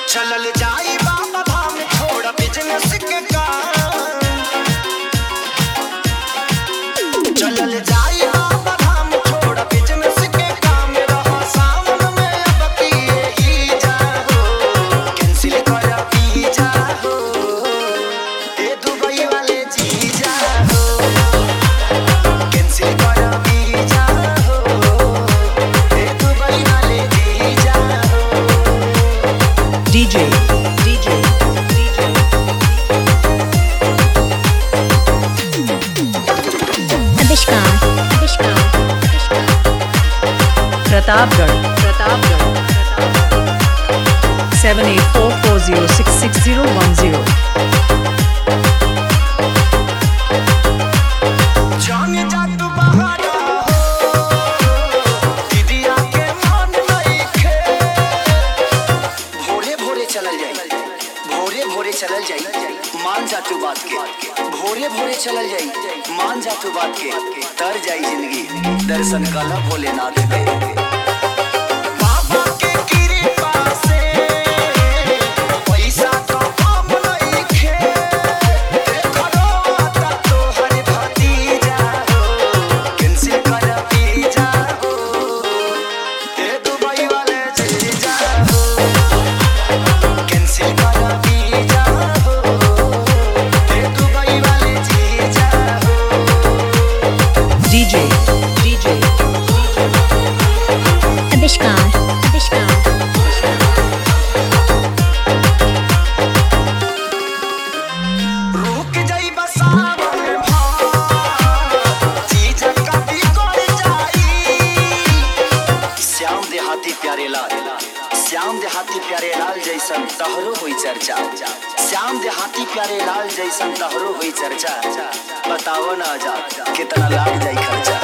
चलल जाई बाबा धाम छोड़ बिजनेस के काम चलल जाई बाबा धाम छोड़ बिजनेस के काम रहा सावन में अब पिए ही जाओ कैंसिल कर पी जाओ ए दुबई वाले जी जाओ कैंसिल कर पी जाओ ए दुबई वाले जी जाओ DJ, DJ, DJ. Avishkar, Avishkar, Avishkar. Pratapgarh, Pratapgarh, Pratapgarh. Seven eight four four zero six six zero one zero. जाने जा तू बहाना हो दीदिया के मान लइखे भोरे भोरे चलल जाई भोरे भोरे चलल जाई मान जा तू बात के भोरे भोरे चलल जाई मान जा तू बात के तर जाई जिंदगी दर्शन कला भोलेनाथ के बाबा के कृपा से पैसा तो कम लइखे देखलो आता तोहर भतीजा हो कैंसिल कर पी जाओ ए दुबई वाले चली जाओ कैंसिल कर पी जाओ ए दुबई वाले जी जाओ DJ, DJ, Avishkar, Avishkar. रुक जाई बसावन भाव चीज कभी कर जाई श्याम देहाती प्यारे लाल श्याम देहाती प्यारे लाल जैसन तहरो हुई चर्चा श्याम देहाती प्यारे लाल जैसन तहरो हुई चर्चा बताओ ना जा कितना लाग जाई खर्चा